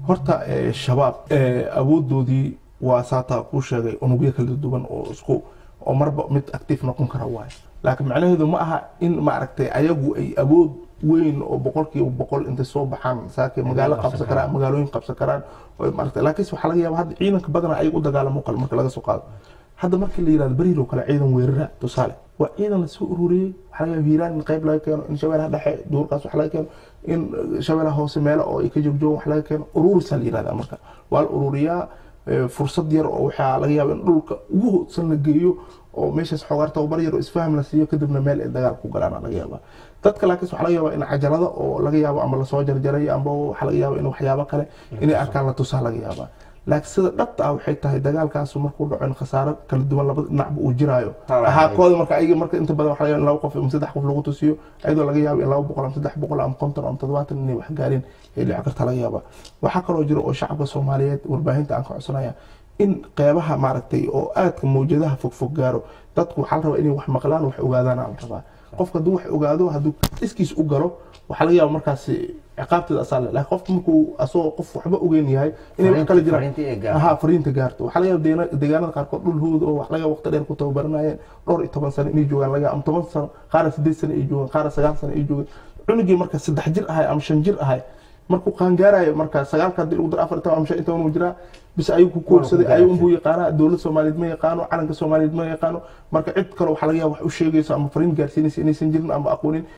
horta eh, shabaab eh, awoodoodii waa saataa kuu sheegay unugyo kala duwan oo isku oo marba mid active noqon kara waayo laakiin macnaheedu ma aha in maaragtay ayagu ay awood weyn oo boqolkiiba boqol intay soo baxaan saakay magaalo qabsan karaan magaalooyin qabsan karaan oo maaragtay laakiinse waxaa laga yaaba hadda ciidanka badana ayaga u dagaalamo kale marka laga soo qaado hadda markii la yirahdo beriil oo kale ciidan weerara tusaale waa ciidan la soo ururiyey waxaa laga yaaba hiiraan in qayb laga keeno in shabeelaha dhexe duurkaas wax laga keeno in shabeelaha hoose meelo oo ay ka joogjoogan wax laga keeno ururisaa la yirahdaa marka waa la ururiyaa eh, fursad yar oo waxaa laga yaaba in dhulka ugu hoodsan la geeyo oo meeshaas xoogaar tababar yar oo isfaham la siiyo kadibna meel ay dagaal ku galaan laga yaaba dadka laakiin waxaa laga yaaba in cajalada oo laga yaabo ama lasoo jarjaray amba waxaa laga yaaba in waxyaabo kale inay arkaan la tusaa laga yaaba laakiin sida dhabta ah waxay tahay dagaalkaasu markuu dhaco in khasaaro kala duwan labada dhinacba uu jiraayo Haa, ahaa kooda marka ayaga marka inta badan waxaa laga yaaba in laba qof ama saddex qof lagu tusiyo ayadoo laga yaabo in laba boqol ama saddex boqol ama konton ama toddobaatan inay wax gaareen ay dhici karta laga yaaba waxaa kaloo jira oo shacabka soomaaliyeed warbaahinta aan ka codsanaya in qeybaha maaragtay oo aadka mawjadaha fogfog gaaro dadku waxaa la rabaa inay wax maqlaan wax ogaadaan aan rabaa qofka hadduu wax ogaado hadduu iskiis u galo waxaa laga yaaba markaasi ciqaabteeda asaa le laakiin qofka markuu asagoo qof waxba ogeyn yahay inay wax kala jiraan Fariintii ay gaarto. aha fariinta gaarto waxaa laga yaaba deena- deegaanada qaarkood dhulhooda oo wax laga yaaba waqti dheer ku tababaranayeen dhowr iyo toban sano inay joogaan laga yaaba ama toban sano qaara sideed sano ay joogaan qaara sagaal sano ay joogaan cunugii marka saddex jir ahay ama shan jir ahay markuu qaangaarayo marka sagaalka haddii lagu daro afar iyo toban ama shan iyo toban uu jiraa bis ayuu ku koorsaday ayuu unbuu yaqaanaa dowlad soomaaliyeed ma yaqaano calanka soomaaliyeed ma yaqaano marka cid kale waxaa laga yaaba wax u sheegayso ama fariin gaarsiinaysa inaysan jirin ama aqoonin